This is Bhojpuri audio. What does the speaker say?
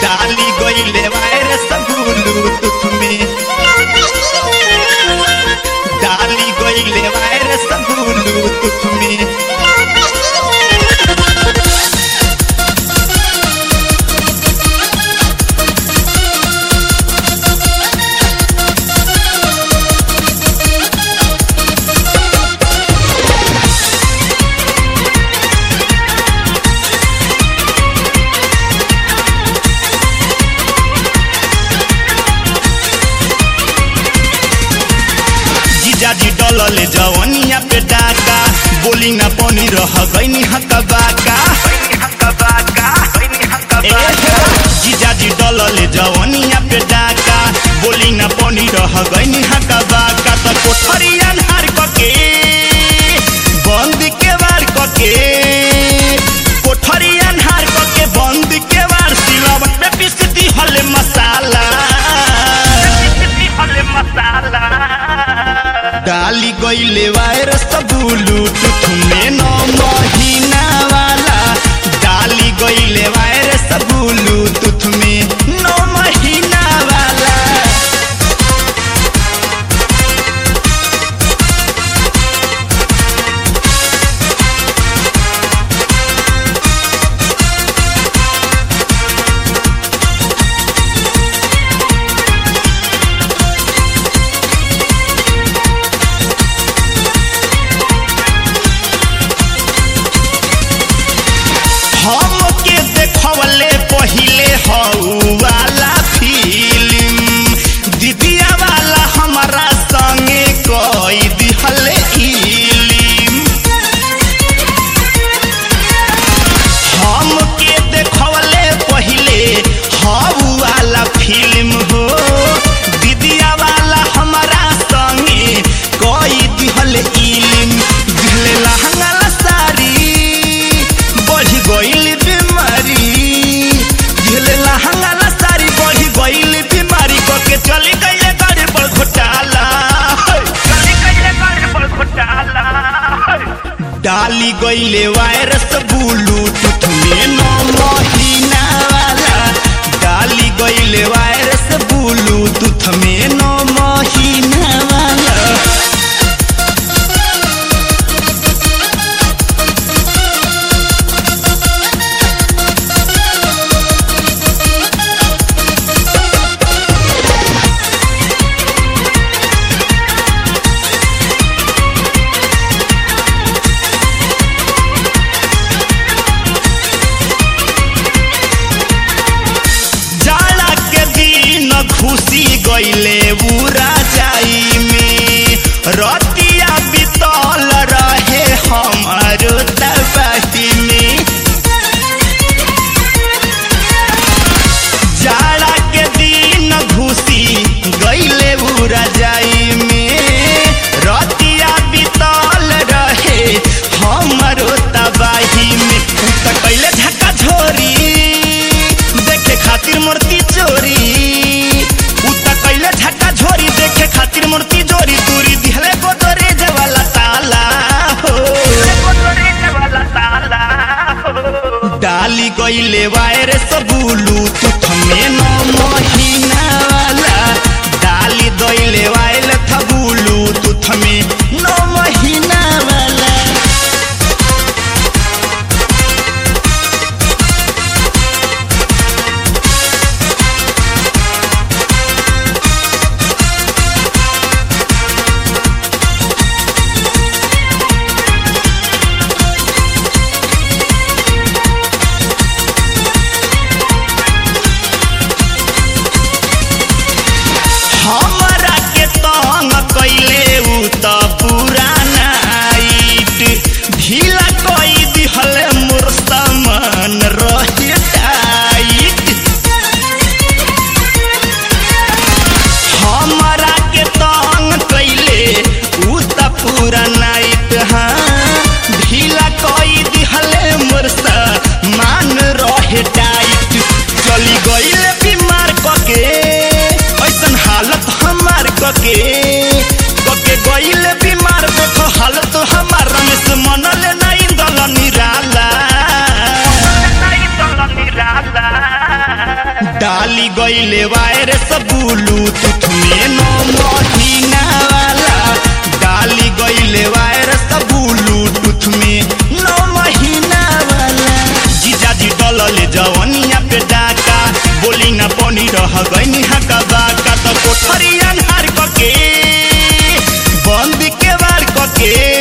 डाली गईले वायरस ब्लूटूथ में डाली गईले वायरस ब्लूटूथ में जीजाजी डलले जवनिया पे डाका बोली ना पानी रह गईनी हका बाका ए हो, जीजाजी डलले जवनिया पे डाका बोली ना पानी रह गईनी हका बाका त कोठरी अन्हार कके बंद के वार कके कोठरी अन्हार कके बंद के वार सिलवट में पीस दी हले मसाला डाली गईले वायरस ब्लूटूथ में नौ महीना वाला डाली गईले वायरस ब्लूटूथ में नौ महीना वाला हमके देखवले पहिले हऊ वाला फिल्म दीदिया वाला हमारा संगे कई दिहले इल्म हमके देखवले पहिले हऊ वाला फिल्म हो दीदिया वाला हमारा संगे कई दिहले इल्म दिहले लहंगा ला साड़ी बढ़ी गईल बीमारी दिहले लहंगा ला साड़ी बढ़ी गईल बीमारी कके चली गईले गाड़ी पर घोटाला डाली गईले वायरस ब्लूटूथ में नौ महीना वाला डाली गईले वायरस ब्लूटूथ में नौ महीना वाला जाड़ा के दिन खुशी गईले बुरा जाई में रतिया बितल रहे हमारो तबाही में जाड़ा के दिन घुसी गईले बुरा जाई में रतिया बितल रहे हमारो तबाही में उ त कैले झक्का झोरी देखे खातिर मूर्ति चोरी उ त कैले झक्का झोरी देखे खातिर मूर्ति चोरी दूरी दिहले गोदरे जवाला ताला हो डाली गईले वायरस ब्लूटूथ में नौ महीना वाला डाली गईले वायरस ब्लूटूथ में नौ महीना वाला डाली गईले वायरस ब्लूटूथ में नौ महीना वाला डाली गईले वायरस ब्लूटूथ में नौ महीना वाला जीजाजी डलले जवनिया पे डाका बोली ना पनी रह गईनी हका बाका तो कोठरी अन्हार कके बंद के बार कके